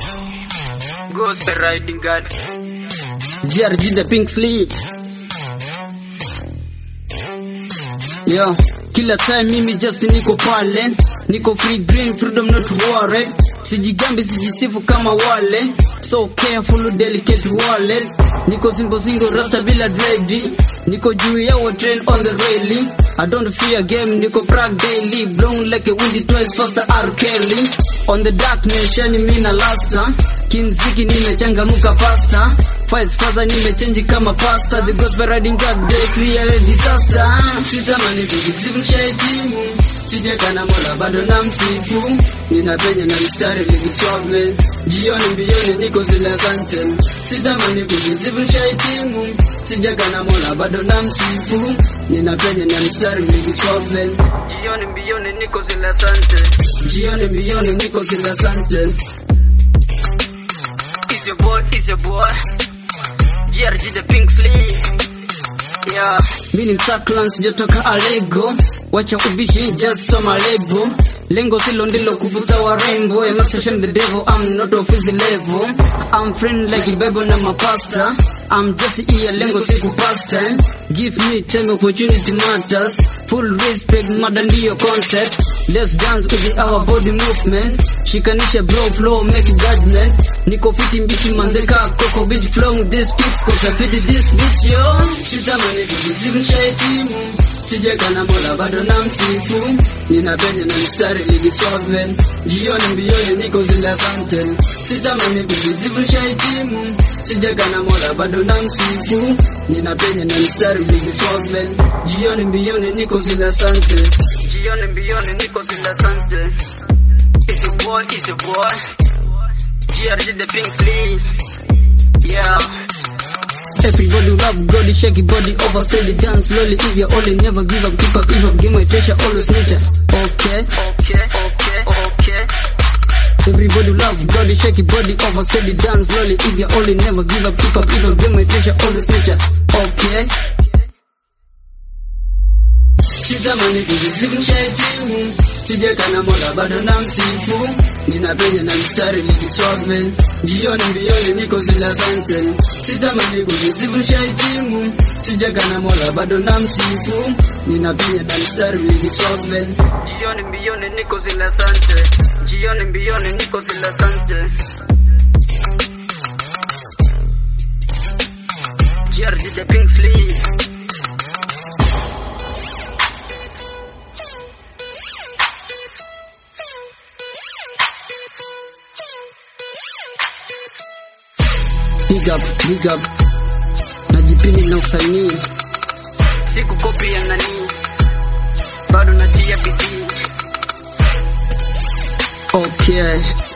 Gospel riding God. GRG the Pink Sleeve. Yo, kila time mimi just niko pale, niko free green, freedom not worried. Sijigambi, sijisifu kama wale, so careful, delicate wallet. Niko simple single rasta bila dread, niko juu ya wa train on the railing. I don't fear game, niko prag daily, blown like a windy twice faster R. Kelly. On the dark nation, mina lasta, kimziki nimechangamuka faster. Files faza nimechange kama pasta The gospel riding God day create disaster Sitamani kujizimu shahitimu Sijekana mola bado na msifu Ninapenya na mstari likiswave Jioni mbioni niko zile asante Sitamani kujizimu shahitimu Sijekana mola bado na msifu Ninapenya na mstari likiswave Jioni mbioni niko zile asante Jioni mbioni niko zile asante It's your boy, it's your boy. GRG the Pink Sleeve. Yeah. Mi ni mtaklan sijatoka Alego, wacha ubishi just soma lebo. Lengo silo ndilo kuvuta warembo, I must shame the devil, I'm not of his level. I'm friend like Bible na mapasta. I'm just here, lengo siku pasta. Give me time, opportunity matters. Full respect, mada ndiyo concept. Let's dance with our body movement. Shikanisha bro flow, make judgment. Niko fiti mbichi manzeka, koko beach flow this kicks, cause I fit this bitch yo. Sitamani kujizimu shahitimu. Sijekana mola bado na msifu Ninapenya na mstari ligiswave Jioni mbioni niko zile asante Sitamani kujizivu shahitimu Sijekana mola bado na msifu Ninapenya na mstari ligiswave Jioni mbioni niko zile asante Jioni mbioni niko zile asante. It's your boy, it's your boy. GRG the Pink Sleeve. Yeah. Everybody love God, shake your body over, steady dance slowly. If you're only never give up, keep up, give up, give my treasure, always nature. Okay. Okay, okay, okay. Everybody love God, shake your body over, steady dance slowly. If you're only never give up, keep up, give up, give my treasure, always nature. Okay. Sitamani kujizimu shahitimu Sijekana mola bado na msifu Ninapenya na mstari likiswave Jioni mbioni niko zile asante Sitamani kujizimu shahitimu Sijekana mola bado na msifu Ninapenya na mstari likiswave Jioni mbioni niko zile asante. Jioni mbioni niko zile asante. GRG the Pink Sleeve. Big up, big up Najipini na usanii Siku kopi ya nani. Bado natia bidii. Okay